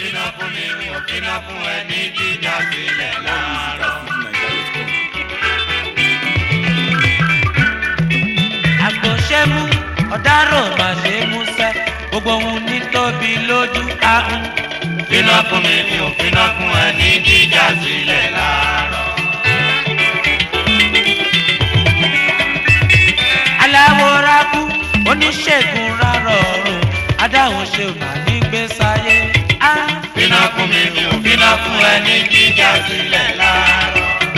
finá fún mi mi ò finá fún ẹ ní jíjà sílẹ̀ láàárọ̀. àgbọ̀ṣẹ́mú ọ̀dárò má ṣe músẹ́ gbogbo ohun ní tóbi lójú ahùn. finá fún mi mi ò finá fún ẹ ní jíjà sílẹ̀ láàárọ̀. aláwòrákú oníṣègùn rárọ̀ ọ̀run adáhùn ṣe mà ní gbèsàyé. finá fún mi mi ò finá fún ẹ ní jíjà sílẹ̀ láàárọ̀.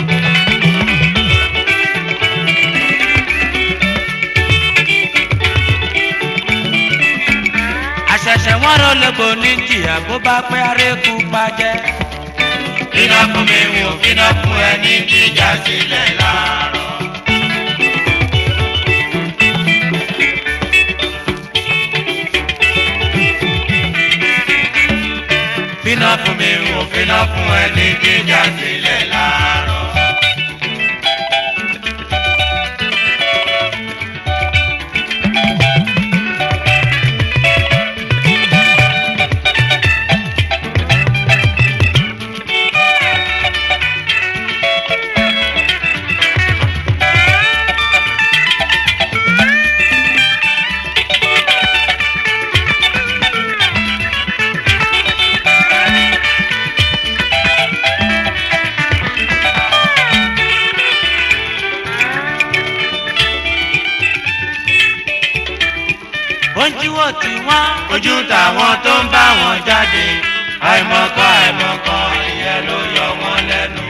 àṣẹ̀ṣẹ̀ wọ́n rò lóko ní jìyà bó bá pẹ́ arékù pàjẹ́. finá fún mi mi ò finá fún ẹ ní jíjà sílẹ̀ láàárọ̀. finá fún mi mi ò finá fún ẹ ní jíjà sílẹ̀ láàárọ̀. ojúwò tí wọ́n ojú tàwọn tó ń bá wọn jáde àìmọ̀kan àìmọ̀kan ìyẹn ló yọ wọ́n lẹ́nu.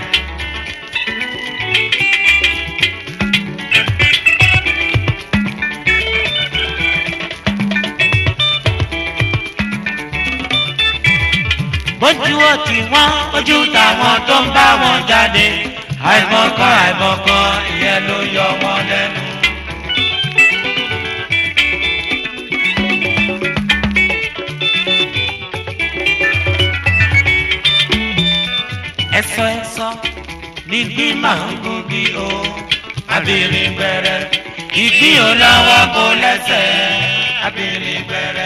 ojúwò tí wọ́n ojú tàwọn tó ń bá wọn jáde àìmọ̀kan àìmọ̀kan ìyẹn ló yọ wọ́n lẹ́nu. ẹ̀sọ́ ẹ̀sọ́ nígbì máa ń gúngi o abirin gbẹrẹ ìgbín ò lọ́wọ́ kó lẹ́sẹ̀ abirin gbẹrẹ.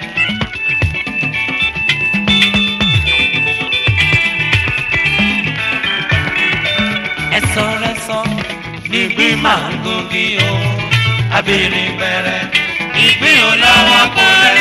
ẹ̀sọ́ ẹ̀sọ́ nígbì máa ń gúngi o abirin gbẹrẹ ìgbín ò lọ́wọ́ kó lẹ́sẹ̀.